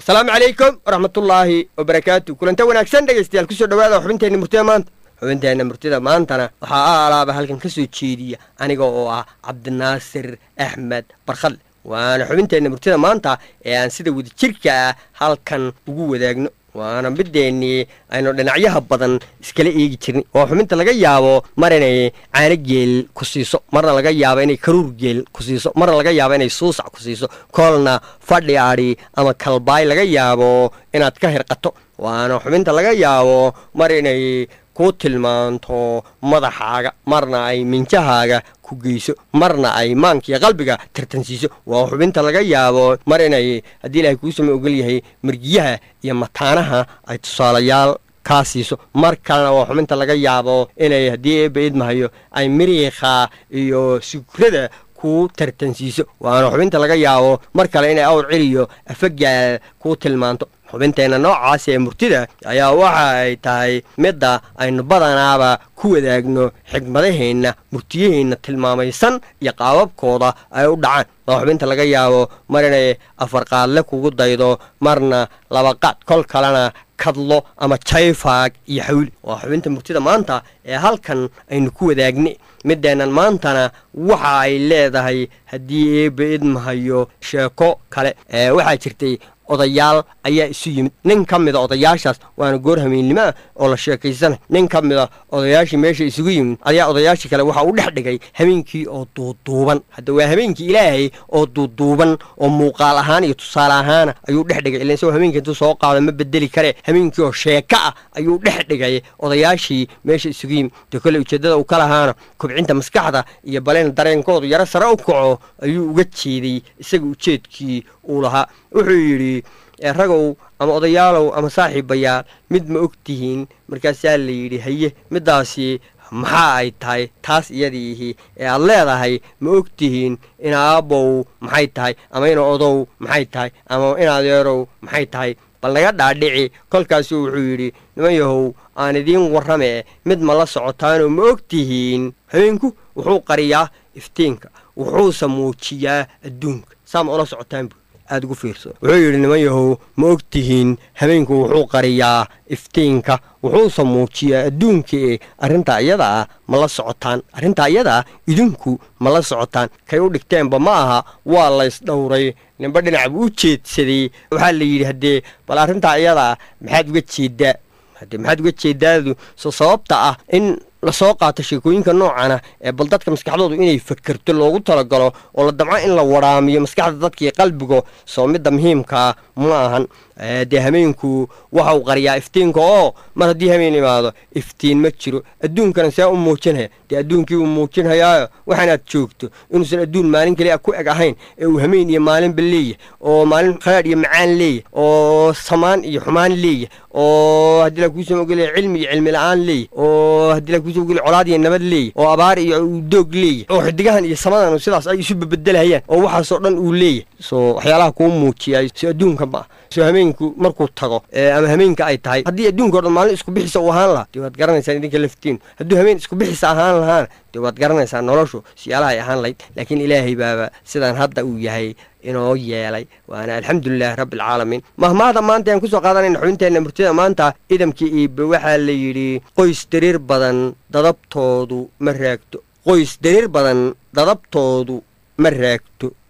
asalaamu calaykum waraxmatullaahi wabarakaatu kulanta wanaagsan dhegaystayaal kusoo dhawaada xubinteenna murtida maanta xubinteenna murtida maantana waxaa a alaaba halkan ka soo jeediya aniga oo ah cabdinaasir axmed barkhadle waana xubinteenna murtida maanta ee aan sida wadajirka ah halkan ugu wadaagno waana mideennii aynu dhinacyaha badan iskala eegi jirnay oo xubinta laga yaabo mar inay caano geel ku siiso marna laga yaabo inay karuur geel ku siiso marna laga yaabo inay suusac ku siiso koolna fadhi adhi ama kalbaay laga yaabo inaad ka hirqato waana xubinta laga yaabo mar inay ku tilmaanto madaxaaga marna ay minjahaaga ku geyso marna ay maankiiyo qalbiga tartansiiso waa xubinta laga yaabo mar inay haddii ilaahay kuu sama ogol yahay margiyaha iyo mataanaha ay tusaalayaal kaa siiso mar kalena waa xubinta laga yaabo inay haddii eebba idmahayo ay miriikha iyo sugrada kuu tartansiiso waana xubinta laga yaabo mar kale inay awr celiyo afagaal kuu tilmaanto xubinteenna noocaas ee murtida ayaa waxa ay tahay midda aynu badanaaba ku wadaagno xigmadaheenna murtiyaheenna tilmaamaysan iyo qaababkooda ay u dhacaan waa xubinta laga yaabo mar inay afarqaadle kugu daydo marna labaqaad kol kalena kadlo ama jayfaag iyo xawli waa xubinta murtida maanta ee halkan aynu ku wadaagnay mideennan maantana waxa ay leedahay haddii eebba idmahayo sheeko kale ee waxaa jirtay odayaal ayaa isu yimid nin ka mida odayaashaas waana goor hameennimoah oo la sheekaysanay nin ka mida odayaashii meesha isugu yimid ayaa odayaashii kale waxa uu dhex dhigay habeenkii oo duuduuban hadda waa habeenkii ilaahay oo duuduuban oo muuqaal ahaan iyo tusaale ahaana ayuu dhex dhigay ilan isagoo habeenkii intuu soo qaado ma bedeli kare habeenkii oo sheeko ah ayuu dhex dhigay odayaashii meesha isugu yimid dee kole ujeeddada uu ka lahaana kobcinta maskaxda iyo baleen dareenkoodu yaro sare u kaco ayuu uga jeeday isaga ujeedkii uu lahaa wuxuu yidhi ragow ama odayaalow ama saaxiibayaal mid ma og tihiin markaasaa la yidhi haye middaasi maxaa ay tahay taas iyadiihi ee aad leedahay ma og tihiin in aabbow maxay tahay ama in odow maxay tahay ama in adeerow maxay tahay bal naga dhaadhici kolkaasuu wuxuu yidhi niman yahow aan idiin warrame mid ma la socotaanoo ma og tihiin habeenku wuxuu qariyaa iftiinka wuxuusa muujiyaa adduunka saa ma ula socotaan bu aada ugu fiirso wuxuu yidhi niman yahow ma og tihiin habeenku wuxuu qariyaa iftiinka wuxuusa muujiyaa adduunka ee arrintaa iyada ah ma la socotaan arrintaa iyada ah idinku ma la socotaan kay u dhigteenba ma aha waa laysdhowray ninba dhinac buu u jeedsaday waxaa la yidhi haddee bal arrintaa iyada ah maxaad uga jeedaa haddee maxaad uga jeedaadu so sababta ah in lasoo qaato sheekooyinka noocana ee bal dadka maskaxdoodu inay fakerto loogu talagalo oo la damco in la waraamiyo maskaxda dadkii qalbigo soo midda muhiimkaa ma ahan dee hameenku waxa uu qariyaa iftiinka oo mar haddii hameen imaado iftiin ma jiro adduunkana see u muujinaya dee adduunkii uu muujinhayaayo waxaanaad joogto inuusan adduun maalin kaliya ku eg ahayn ee uu hameen iyo maalinba leeyahy oo maalin khalaadh iyo macaan leeyahy oo samaan iyo xumaan leeyahy oo haddii la kuusoo ogolaya cilmi iyo cilmi la-aan leeyahy oo haddii la kuusoo ogolaya colaad iyo nabad leeyahy oo abaar iyo doog leeyahy oo xidigahan iyo samadan sidaas ay isu bebedelhayaan oo waxaasoo dhan uu leeyahy soo waxyaalaha kuu muujiya soo adduunka ma ah soo hameenku markuu tago ama hameenka ay tahay haddii adduunka o dhan maalin isku bixisa uu ahaan lahaa dee waad garanaysaan idinka laftiinu hadduu hameen isku bixisa ahaan lahaana dee waad garanaysaa noloshu siyaalaha ay ahaan lahayd laakiin ilaahay baaba sidaan hadda uu yahay inoo yeelay waana alxamdulilaahi rabbialcaalamiin mahmaahda maanta ayaan kusoo qaadanayna xubinteenna murtida maanta idamkii iibe waxaa la yidhi qoys dariir badan dadabtoodu ma raagto qoys dariir badan dadabtoodu ma raagto